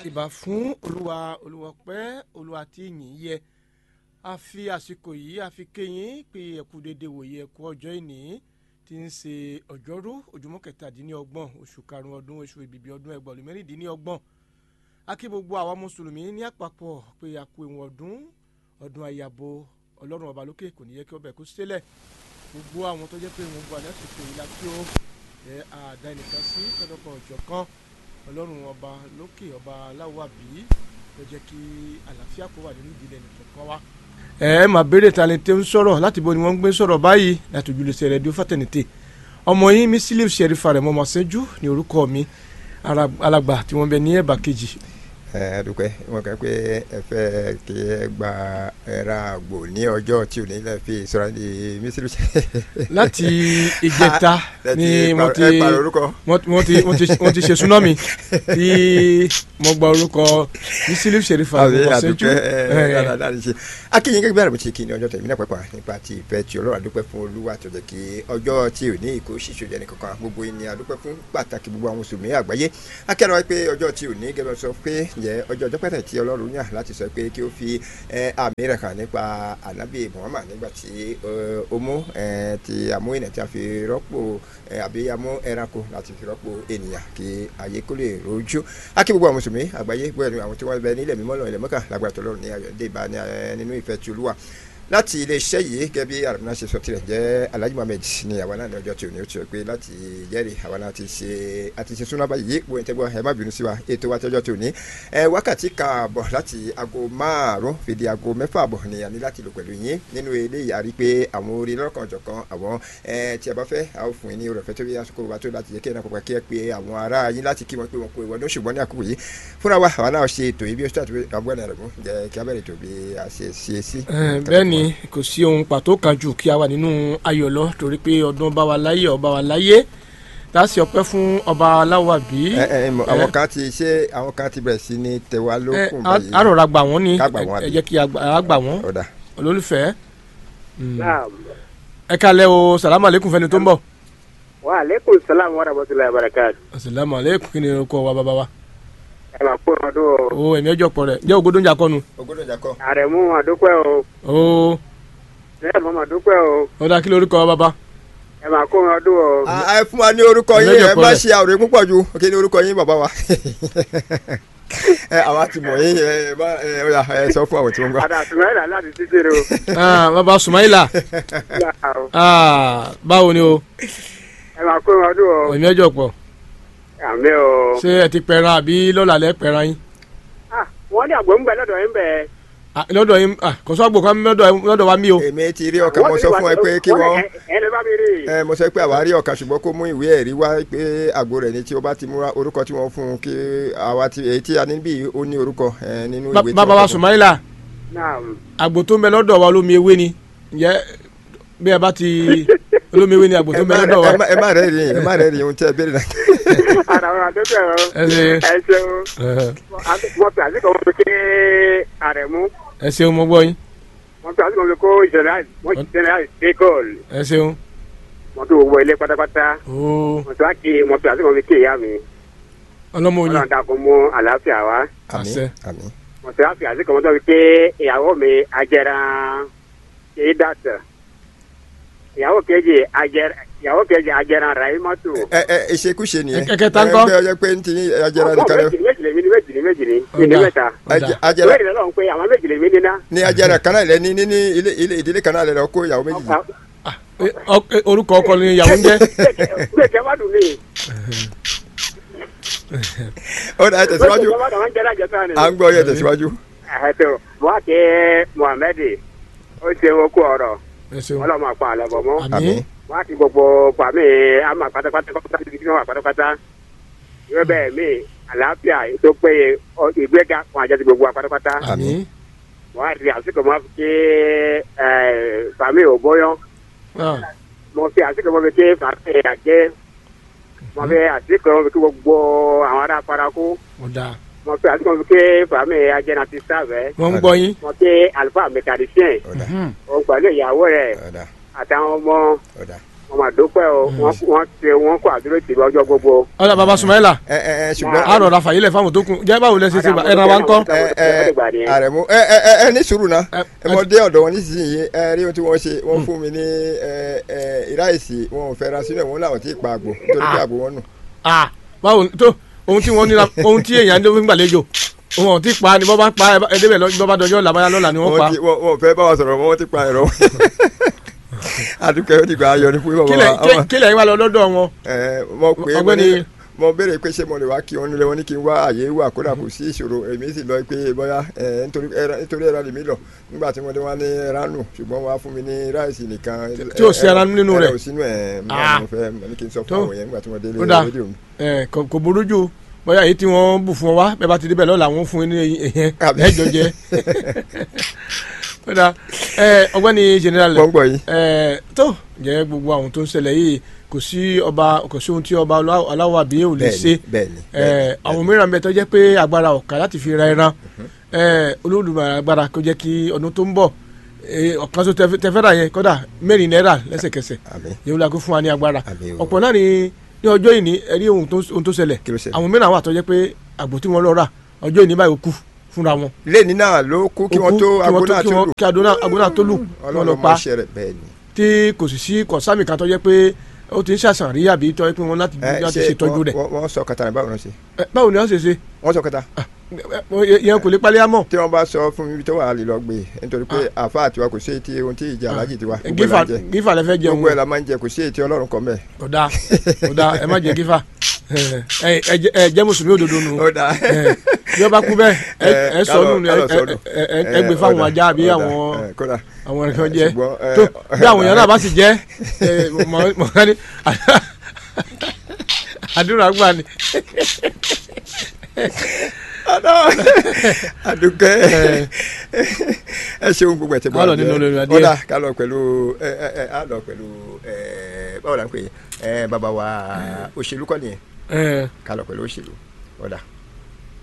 ìbà fún olúwa olúwọpẹ́ olúwa tí yìn yẹ a fi àsìkò yìí a fi kéyìn pé ẹkú dédé wòye ẹkú ọjọ́ ìní tí ń ṣe ọjọ́rú ojúmọ́ kẹtàdínlọ́gbọ̀n oṣù karùn-ún ọdún oṣù ìbìbí ọdún ẹgbẹ̀rún mẹ́rìndínlọ́gbọ̀n a kí gbogbo àwa mùsùlùmí ní àpapọ̀ pé a kú ìwọ̀n ọdún ọdún àyàbò ọlọ́run ọba lókè kò ní yẹ kí ọbẹ̀ kó sílẹ̀ gbogbo àwọn tó jẹ́ pé wọ́n bu àlẹ́sìkò yìí la kí ó ẹ àdá ẹnìkan sí lọ́dọ̀kan ọ̀jọ̀kan ọlọ́run ọba lókè ọba aláwọ̀ àbí ló jẹ́ kí àlàáfíà kó wà nínú ìdílé nìkan wá. ẹ ẹ máa béèrè talente ń sọ̀rọ̀ láti bo ni wọ́n ń gbé sọ̀rọ̀ báyìí láti ojúlẹ̀sẹ̀ rẹ̀ di fàtẹ̀nìtè ọmọ yín mi sílẹ̀ ṣẹ̀rífà rẹ̀ mọ́ máa ṣẹ́jú ní orúkọ mi alàgbà tí wọ́n bẹ ní ẹ̀bà kejì ẹ dúpẹ́ wọn kàn pé ẹ fẹ́ kí ẹ gba ẹ̀rọ àgbò ní ọjọ́ tí ò ní lẹ́ fi sọ̀rọ̀ ní mísírì. láti ìjẹta ni mo ti ẹ pàrọ̀ orúkọ. mo ti mo ti mo ti ṣe súnámì tí mo gba orúkọ mísírì ṣèrífà àbí mo ṣẹ́jú. àdúpẹ́ ẹ dáadáa ní ṣe. akínyìn gẹ́gẹ́ bí àrùn ti kí ni ọjọ́ tẹ̀mí náà pẹ́pà nípa ti ìfẹ́ tí ọlọ́run àdúpẹ́ fún olúwa tó jẹ́ kí ọjọ́ tí ò ní ìkó ṣíṣe jẹ́ nìkankan gbogbo ẹni àdúpẹ́ fún pàtàkì gbogbo àwọn mùsùlùmí àgbáyé akẹ́rọ̀ pé ọjọ́ tí ò ní gẹ́gẹ́ sọ pé jẹ́ ọjọ́ ọjọ́ pẹ́tẹ́ tí ọlọ́run yàn láti sọ pé kí ó fi àmì rẹ̀ hàn nípa ànábì muhammad nígbà tí ó mú ti àmú ènìyàn tí a fi rọ́pò àbí àmú ẹranko láti fi rọ́pò ènìyàn kí ayé kó lè rojú akí gbogbo àwọn mùsùlùmí àgbáyé bóyá ni àwọn tí wọ́n bẹ nílẹ̀ mímọ́ lọ́wọ́ ilẹ̀ mọ́kà lágbára tọ́lọ́run ní ayọ̀ dé ìbá nínú ìfẹ́ tí olúwa láti iléeṣẹ́ yìí gẹ́gẹ́ bí àrùn náà ṣe sọ tirẹ̀ jẹ́ alhaji mohammed ní àwa náà ní ọjọ́ tí ò ní ó ti rẹ̀ pé láti jẹ́rìí àwa náà ti ṣe àti ṣe súná báyìí wo ìtẹ́gbọ́ ẹ má bínú sí wa ètò wa tọ́jọ́ tí ò ní. ẹ wákàtí kààbọ̀ láti aago márùn-ún fìdí aago mẹ́fà àbọ̀ ni a ní láti lò pẹ̀lú yín nínú eléyìí a rí pé àwọn orí lọ́kàn ọ̀jọ̀kan àwọn tí a bá fẹ́ a ó fún yín ní oore ọ̀fẹ́ tó bí àsìkò wa tó láti jẹ́ kí ẹ̀ náà pàpà kí ẹ pé àwọn ará yín láti kí wọn pé wọn kó ìwọ́dún ṣùgbọ́n ní àkókò yìí fúnra wa àwa náà ṣe ètò yìí bí ó ṣe àtúwé àbúrò náà rẹ̀ mú jẹ́ kí a bẹ̀rẹ̀ ètò bí a ṣe ṣe sí. bẹ́ẹ̀ ni kò sí ohun pàtó kan jù kí a wà nínú ayọ̀ lọ torí pé ọdún bá wa láyé ọba wa láyé láti ọpẹ́ fún ọba aláwọ̀ àbí. ẹ ẹ àwọn kan ti ṣe àwọn kan ti bẹ̀rẹ̀ sí ní tẹwa lókun báyìí. a rọra gbà wọ́n ni ká gbà wọ́n àbí. ẹ jẹ́ kí a gbà wọ́n ọ̀dà. olólùfẹ́. ẹ kalẹ̀ o salamu aleykum fẹ́ni tó ń bọ̀. wa aleykum salaam wa rahmatulahi wa barakatu. salamu aleykum kí ni orúkọ wa bàbá wa. ẹ máa kó ọdún o. o ẹ̀mí ọjọ́ pọ̀ rẹ̀ jẹ́ ògbódó ń jà kọ́nu. ògbódò ìjà kọ. àrẹ̀mú àdúpẹ́ o. o bẹ́ẹ̀ mọ́ máa dúpẹ́ o. ó dá kí lórúkọ wa bàbá. ẹ máa kó ọdún o. ẹ fún wa ní orúkọ yín Ìrẹ́jọ ẹ má pọ̀lẹ̀. ṣe àwòrán púpọ̀ ju kí ni orúkọ yín bàbá wa. ẹ àwa ti mọ̀ yín ẹ bá ẹ ọ̀yà ẹ sọ fún àwọn tí wọ́n gbà. àdá àtúmọ̀lá láti títí o. Ah, bàbá Sumaila Ah, báwo ni o ẹ máa kó ọdún o. ẹ̀mí ọjọ́ pọ̀ àmì o. ṣé ẹ ti pẹran àbí lọ́la lẹ́ pẹran yín. Ah, wọ́n ní àgbò ń bẹ lọ́dọ̀ yín bẹ́ẹ̀. Ah, lọ́dọ̀ yín ah, kò sọ àgbò kan lọ́dọ̀ lọ́dọ̀ wa mí o. èmi ti rí ọkàn mo sọ fún ẹ pé kí wọ́n ẹ lè bá mi rí. ẹ mo sọ pé àwa rí ọkàn ṣùgbọ́n kó mú ìwé ẹ̀rí wá pé àgbo rẹ̀ ni tí o bá ti múra orúkọ tí wọ́n fún un kí àwa ti èyí tí a ní bí ó ní orúkọ ẹ nínú Ba- ìwé tí bàbá wọ́n wa kọ fún un. Sumaila naam. àgbò tó ń bẹ lọ́dọ̀ wa olómi ewé ni ǹjẹ́ bí ẹ bá ti olómi ewé ni àgbò tó ẹ ń bẹ má lọ́dọ̀ wa. ẹ má- ẹ má rẹ̀ rí ẹ má rẹ̀ rí ohun tí ẹ béèrè náà. àdá wọn àdúpẹ́ o. ẹ ṣe ẹ ṣeun. ẹ wọ́n fi àsìkò wọn fi ké àrẹ̀mú. ẹ ṣeun mo gbọ́ yín wọ́n fi àsìkò wọn fi kó ìṣẹ̀lẹ̀ wọ́n ìṣẹ̀lẹ̀ àìsí góòlù. ẹ ṣeun wọ́n fi gbogbo ilé pátápátá. ooo wọ́n fi wá kí wọ́n fi àsìkò wọn fi ké ìyá mi. ọlọ́mọ oyin ọlọ́run dàkún mú àlàáfíà wá. àmín Àṣẹ. àmín mo ti wá fi àsìkò wọn tó fi pé ìyàwó mi ajẹran kìí dàtà ìyàwó kejì ajẹran ìyàwó kejì ajẹran rahimatu. ẹ ẹ ìṣekúṣe nìyẹn Ẹ- ẹ̀kẹta ńkọ́? ẹ ọjọ́ pé ń ti ajẹrà nìkan lẹ méjì méjì lèmi ni méjì ni méjì ni Ó ìní dáa. mẹ́ta. Ọ̀dà. ajẹrà méjì lọ́wọ́ pé àwọn méjì lèmi níná. ní ajẹrà kan náà lẹ ní ní ní ilé ilé ìdílé kan náà lẹ lọ kó ìyàwó méjì yìí. Eh, ọ- eh, orúkọ ọkọ ni ìyàwó ń jẹ́ gbèsè má dùn mí. ó dà ẹ tẹ̀síwájú gbèsè má dùn wọn jẹ́ lájẹ tán ni. à ń gbọ́ yẹ tẹ̀síwájú. ẹ̀ẹ́dọ̀ mo wá ké muhammed ó ṣe okú ọ̀rọ̀ ẹ ṣeun ọlọ́mọ àpá àlẹ́ bọ̀ mọ́. àmín àmín wọ́n á ti gbogbo pàmì àmà pátápátá pátápátá ti fi wà pátápátá ìwé bẹ́ẹ̀ mi àlàáfíà tó péye ọ- ìgbéga fún àjẹsí gbogbo wa pátápátá àmín wọ́n á ti àsìkò mọ́ fi ké pàmì òbóyán Ah, mo fi àsìkò mọ́ fi ké pàmì àjẹ́ mo fi àsìkò mọ́ fi ké gbogbo àwọn ará paraku ó dáa mo fi àsìkò mọ́ fi ké pàmì àjẹ́nà ti sáfẹ́ wọ́n ń gbọ́ yín mo ké àlùfáà mẹkàdísíẹ̀ ọ̀dà òun pẹ̀lú ìyàwó rẹ̀ ọ̀dà àtàwọn ọmọ ọ̀dà wọn máa dúpẹ́ o wọ́n wọ́n ṣe wọ́n kó àdúró tì lọ́jọ́ gbogbo. ọ̀dà baba sumaila ẹ ẹ ẹ ṣùgbọ́n a rọra fàyílẹ̀ fáwọn tó kún jẹ́ báwo lẹ ṣe ṣe bá ẹran wa ń kọ́. ẹ ẹ àrẹ̀mú ẹ ẹ ẹ ẹ ní sùúrù náà Ẹ- ẹ mọ dé ọ̀dọ̀ wọn nísinsìnyí ẹ rí ohun tí wọ́n ṣe wọ́n fún mi ní ẹ ẹ ìráìsì wọn ò fẹ́ ra sílẹ̀ wọn làwọn ti pa àgbò nítorí pé àgbò wọn nù. Ah, báwo tó ohun tí wọ́n nira ohun tí èèyàn ló ń gbàlejò ohun ọ̀hún ti pa ni bọ́ bá pa ẹ débẹ̀ lọ bọ́ bá dọjọ́ làbáyá lọ́la ni wọ́n pa wọ́n ti wọ́n wọ́n fẹ́ bá wa sọ̀rọ̀ wọ́n ti pa ẹ̀rọ. adúkẹ́ ó dìgbà ayọ̀ ní fún bàbá kílẹ̀ wa. Àwọn- kílẹ̀ yín wà lọ lọ́dọ̀ wọn. ẹ mo pè é mo Ọ̀gbẹ́ni- ní mo béèrè pé ṣé mo lè wá kí wọn nílé wọn ní kí n wá àyè wà kódà kò sí ìṣòro èmi sì lọ pé bóyá ẹ nítorí ẹran nítorí ẹran lèmi lọ nígbà tí wọ́n dé wá ní ẹran nù ṣùgbọ́n wọ́n á fún mi ní ráìsì nìkan. Tí ò sí ẹran nínú rẹ̀. ẹran ò sínú ẹ̀ Ah. mo fẹ́ mo ní kí n sọ fún Tó. àwọn yẹn nígbà tí wọ́n délé Ó dáa. rédíò mi. ẹ kò kò burú jù bóyá èyí tí wọ́n bù fún ọ wá bẹ́ẹ̀ bá ti débẹ̀ lọ́la wọ́n fún yín ní ìyẹn Àbí. ẹ̀jọ̀ jẹ. Ó dáa. ẹ ọgbẹ́ni general mo ń gbọ́ yìí. ẹ tó jẹ́ gbogbo àwọn tó ń ṣẹlẹ̀ yìí kò sí ọba kò sí ohun tí ọba aláwọ̀ aláwọ̀ àbí ò lè ṣe bẹ́ẹ̀ni ẹ bẹ́ẹ̀ni àwọn mìíràn bẹ tó jẹ́ pé agbára ọ̀kà láti fi ra ẹran ẹ Olódùmarè agbára kó jẹ́ kí ọdún tó ń bọ̀ ẹ, ọ̀kan tó tẹ tẹ fẹ́ rà yẹn kódà mẹ́rin náírà lẹ́sẹ̀kẹsẹ̀ àmín yóò la kó fún wa ní agbára àmín o ọ̀pọ̀ náà ni ní ọjọ́ ìní ẹ̀rí ohun tó ohun tó ṣẹlẹ̀ kí ló ṣe. àwọn mìíràn wà tó jẹ́ pé àgbò tí wọ́n lọ rà ọjọ́ ìní báyìí ó kú fúnra wọn. lẹ́ni náà ló kú kí Ó wọ́n kú, tó kí wọ́n agbóná kí tó wọ́n- lù kí adóná- agbóná tó lù wọ́n lọ ọlọ́run pa mọ̀ ṣe rẹ̀ bẹ́ẹ̀ni. tí kò sì sí kọ̀sámì kan tó jẹ́ pé ó ti ń ṣàṣàn rí àbí tó yẹ pé wọ́n láti ẹ láti ṣe ṣètọ́jú rẹ̀ wọ́n wọ́n sọ kata ní báwo náà ṣe Ẹ, báwo ni wọ́n ṣe ṣe wọ́n sọ kata. Ẹ, yẹn kò lè palẹ́ àmọ́ tí wọ́n bá sọ fún mi tó wà á lè lọ gbé nítorí pé àfa àtiwa kò sí ètí ohun tí ìjà alájì tiwa gbogbo ẹ̀ gífà la ń jẹ gífà lẹ fẹ́ jẹun gbogbo ẹ̀ la máa ń jẹ kò sí ètí ọlọ́run kọ́ mẹ́. ọ̀dà ọ̀dà ẹ má jẹ gífà ẹ ẹ jẹ- ẹ jẹ́ mùsùlùmí òdodo nù ó dáa Ẹ, bí ó bá kú bẹ́ẹ̀ ẹ ẹ sọ nù ni ẹ kálọ̀ sọnù. ẹ- ẹ- ẹ gbé fáwọn ajá àbí àwọn kódà àwọn ẹ̀kan jẹ ṣùgbọ́n, ẹ, tó bí àwọn èèyàn náà bá sì jẹ ẹ, mọ- mọ ká ní àdúrà gbà ni àdùkẹ́ ẹ ṣeun gbogbo ẹ̀ tẹ́ bọ́ Á lọ nínú olórí adé. ọ̀dà ká lọ pẹ̀lú ẹ ẹ ẹ á lọ pẹ̀lú ẹ báwo la ń pè é ẹ bàbá wa òṣèlú kọ́ nìyẹn ẹ ká lọ pẹ̀lú òṣèlú ọ̀dà.